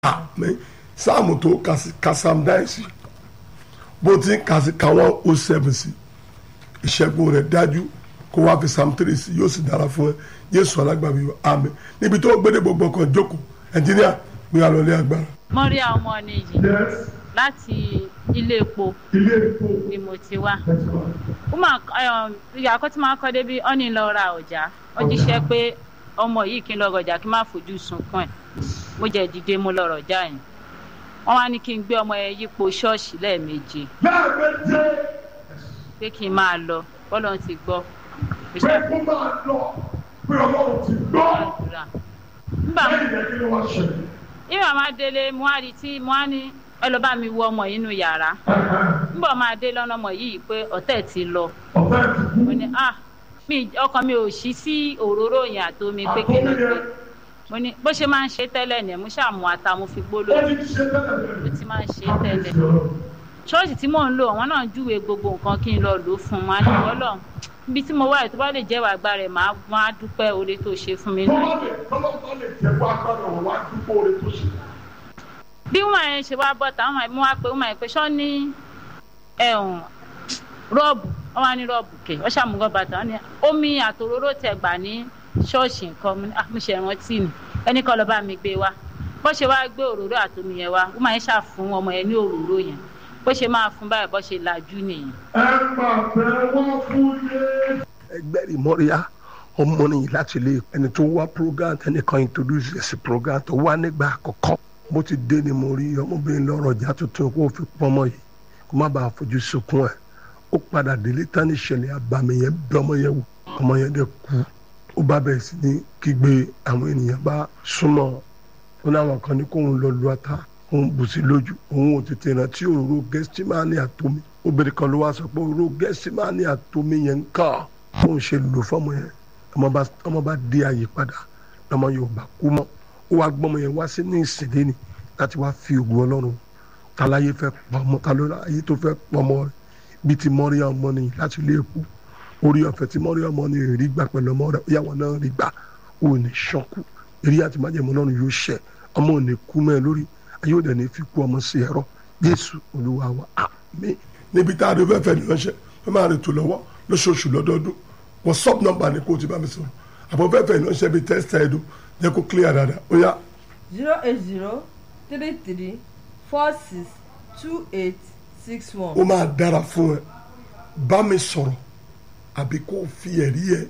àmín sáàmù tó kásám dáìsì bó ti ń kàsí káwọn ó sẹ́fù sí ìṣẹ́gun rẹ̀ dájú kó wá fi sam three sí yóò sì dára fún ẹ Jésù alágbàbí wa àmín níbi tó gbédè gbogbo ọkàn jókòó ẹnjíníà gbé alọ́lé agbára. mọ́ríà ọmọ nìyí láti ilé epo ilé epo ni mo ti wá ìyá akọ́tí máa kọ́ débi ọ́nì lọ ra ọjà ó jíṣẹ́ pé ọmọ yìí kí n lọ rọjà kí n má fojú sunkún ẹ̀ mo jẹ́ dìde mo lọ rọjà yẹn wọ́n wá ní kí n gbé ọmọ yẹn yípo ṣọ́ọ̀ṣì lẹ́ẹ̀mejì lẹ́ẹ̀mejì pé kí n máa lọ bọ́lọ̀ ti gbọ́ pé kó máa lọ pé ọlọ́run ti gbọ́ àdúrà nígbà lẹ́yìn yẹn kí ló wá ṣẹlẹ̀. ìwà máa délé mo á rí tí mo á ní ẹ lọ bá mi wọ ọmọ yìí nínú yàrá nígbà máa dé lọ́nà ọmọ yìí pé ọ̀tẹ̀ ti lọ ọ̀fẹ́ ti kú mo ní ah mi ọkàn mi ò ṣí sí òróró yẹn àtomi pé kí ló dé mo ní bó ṣe máa ń ṣe tẹ́lẹ̀ ni mo ṣàmù ata mo fi gbó ó lójú ti ṣe tẹ́lẹ̀ mo tẹ́lẹ̀. ti máa ń ṣe tẹ́lẹ̀ ṣọ́ọ̀ṣì tí mò ń lò àwọn náà júwe gbogbo nǹkan kí n lọ lò ó fún un máa ní wọ́lọ̀ ibi tí mo wà yìí tó bá lè jẹ́ wàá gbá rẹ̀ máa máa dúpẹ́ oore tó ṣe fún mi náà tọ́lá lè tọ́lá tọ́lá lè jẹ́ wá gbọ́dọ̀ wọ́n wá dúpọ̀ oore tó ṣe. bí wọn yẹn ṣe wá bọ́ táwọn mú wá pé wọn yẹn pé ṣọ́ ní ẹ̀hún rọ́ọ̀bù wọn wá ní rọ́ọ̀bù kẹ̀ wọ́n ṣàmúgọ́ bàtà wọn ní omi àtòróró tẹ gbà ní ṣọ́ọ̀ṣì nǹkan mo ní, "Ah, mo ṣe rántí ni ẹnì kan lọ bá mi gbé wá bó ṣe wá gbé òróró àtomi yẹn wá wọn yẹn ṣàfún ọmọ yẹn ní òróró yẹn bó ṣe máa fún báyìí bó ṣe lajú nìyẹn. ẹ máa bẹ wọ́n fún yé. ẹgbẹ́ ìmọ̀ríyá ọmọ nìyí láti lè ẹni tó wá program ẹnìkan introduce ẹ̀sìn program tó wá nígbà àkọ́kọ́ bó ti dé ni mo rí ọmọbìnrin lọ́rọ̀ ọjà tuntun kó fi pọ́nmọ́ yìí kó má bàa fojú sunkún ẹ̀ ó padà délé tán ní ìṣẹ̀lẹ̀ àbàmì yẹn bí ọmọ yẹn wò ọmọ yẹn dẹ̀ kú ó bá bẹ̀rẹ̀ sí ní kígbe àwọn ènìyàn bá súnmọ́ ó láwọn kan ní kóun lọ lu ata òun bù sí lójú òun ò tètè rántí òróró gẹ́sítímánì àtomi obìnrin kan ló wá sọ pé òróró gẹ́sítímánì àtomi yẹn ń kà bóun ṣe lò fọmọ yẹn ọmọ bá ọmọ bá dé àyè padà lọmọ yorùbá kú mọ́ ó wá gbọ́mọ yẹn wá sí ní ìsìndé ni láti wá fi ògùn ọlọ́run tàlàyé fẹ́ pọmọ tàlọ́ ayé tó fẹ́ pọmọ rẹ̀ bíi ti mọ́ríà ọmọ nìyí láti ilé èkó orí ọ̀fẹ́ tí mọ́ríà ọmọ nìyí rí gbà pẹ̀lú ọmọ rẹ̀ ìyàwó náà rí gbà ó ní ṣọ́kù eré àti májèmọ́ náà yóò ṣẹ ọmọ ò ní kú mẹ́ lórí ayé ò dẹ̀ ní fi kú ọmọ sí ẹ̀rọ jésù olúwa wa àmín. níbi tá a dé fẹ́fẹ́ ní ránṣẹ́ wọ́n máa rìn tó lọ́wọ́ lóṣooṣù lọ́dọọdún whatsapp number ni kò ti bá mi sọ̀rọ̀ àbọ̀ fẹ́fẹ́ ní ránṣẹ́ bíi tẹ́sítà ẹ̀dùn jẹ́ kó clear dáadáa ó yá zero eight zero three three four six two eight six one. ó máa dára fún ẹ bá mi sọ̀rọ̀ àbí kó o fi ẹ̀rí ẹ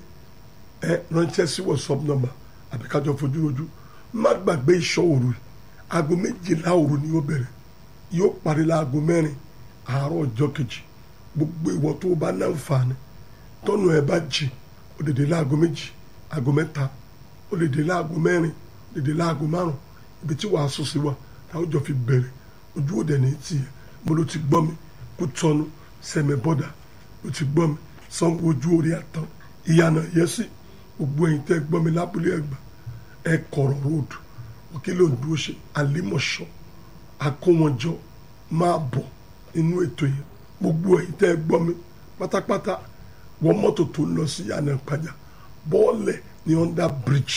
ẹ ránṣẹ́ sí whatsapp number àbí kájọ fojú rojú má gbàgbé ìṣọ́ òru yìí. aago méjìlá òru ni yóò bẹ̀rẹ̀ yóò parí láago mẹ́rin àárọ̀ ọjọ́ kejì gbogbo ìwọ tó o bá náǹfààní tọ́nù ẹ bá jì ó lè dé láago méjì aago mẹ́ta ó lè dé láago mẹ́rin ó lè dé láago márùn ibi tí wàá sùn sí wa táwọn jọ fi bẹ̀rẹ̀ ojú òde ní tiẹ̀ mo ló ti gbọ́ mi kó tọ́nu sẹ́mi bọ́dà ló ti gbọ́ mi sanwó ojú orí àtàn ìyànà yẹsì gbogbo ẹ̀yin tẹ́ gbọ́ mi lábúlé ẹ̀gbà ẹ̀ kọ̀rọ̀ road òkè ló ń dúró ṣe àlímọ̀ṣọ́ àkówọ́njọ máa bọ̀ inú ètò yẹn gbogbo ẹ̀yin tẹ́ gbọ́ mi pátápátá wọ́n mọ́tò tó ń lọ sí yànà ìpàjà bọ́ọ̀lẹ̀ ní under bridge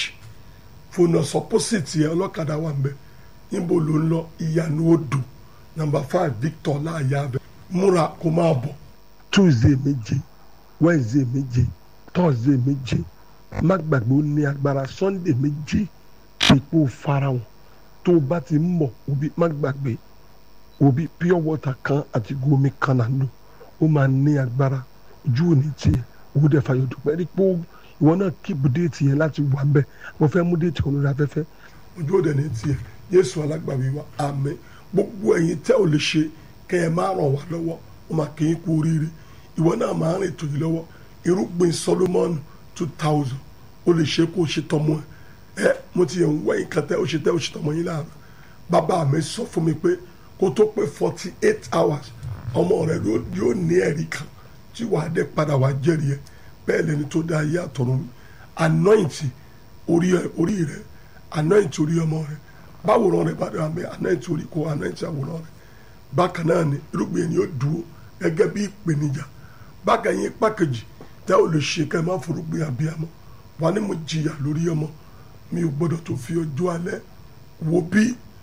fònà sọpọ́sìtì ẹ̀ ọlọ́kadà wà ń bẹ̀ níbo ló ń lọ ìyànà odò nàmbà five victor láàyè abẹ múra kó máa bọ̀ tuesday méje wednesday méje thursday méje má gbàgbé ó ní agbára sunday méje ipò farahàn tó o bá ti ń bọ̀ òbí má gbàgbé òbí pure water kan àti gomi kan náà lò ó máa ní agbára ojú òní tiẹ̀ owó dẹ̀ fàyọ̀ dùpẹ́ rí pé ìwọ náà kíìpù déètì yẹn láti wà ń bẹ̀ mo fẹ́ mú déètì kan lórí afẹ́fẹ́ ojú òde ní tiẹ̀ yéésù alágbàwí wa àmín gbogbo ẹ̀yin tẹ́ ò lè ṣe kẹ́ ẹ máa ràn wá lọ́wọ́ ó máa kì í kú oríire ìwọ náà máa rìn tòyí lọ́wọ́ irúgbìn solomon two thousand ó lè ṣe kó o ṣe tọmọ ẹ ẹ mo ti yẹ ń wẹ́yìn kan tẹ́ ó ṣe tẹ́ ó ṣe tọmọ yín láàárọ̀ bàbá mi sọ fún mi pé kó tó pé forty eight hours ọmọ rẹ ló- yóò ní ẹ̀rí kan tí wàá dé padà wàá jẹ́rìí ẹ bẹ́ẹ̀ lẹni tó dá ayé àtọ̀run anointing orí ẹ orí rẹ anointing orí ọmọ rẹ báwòrán rẹ bá dára mẹ anointing orí kó anointing àwòrán rẹ bákan náà ni irúgbìn yẹn ni yóò dúró gẹ́gẹ́ bí ìpèníjà bákan yẹn pàkejì tẹ́ ò lè ṣe ká ẹ má forúgbìn àbíyamọ wà ní mo jìyà lórí ọmọ mi ò gbọ́dọ̀ tó fi ọjọ́ alẹ́ wo bí